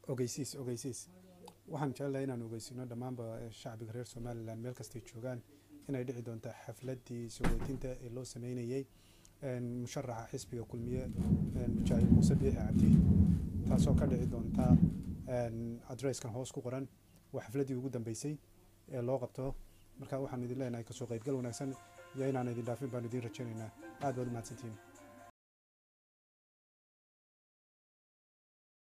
ogeysiis ogeysiis waxaan jeclahay inaan ogeysino dhammaanba shacbiga reer somalilan meel kastay joogaan inay dhici doonta xafladii sugootinta ee loo sameynayey musharaxa xisbiga kulmiye mujaahid muuse biixi cabdi taasoo ka dhici doonta adresskan hoos ku qoran waa xafladdii ugu dambeysay ee loo qabto marka waxaan idin leenahay kasoo qaybgal wanaagsan iyo inaan idin dhaafin baan idin rajaynaynaa aad baad u mahadsantihiin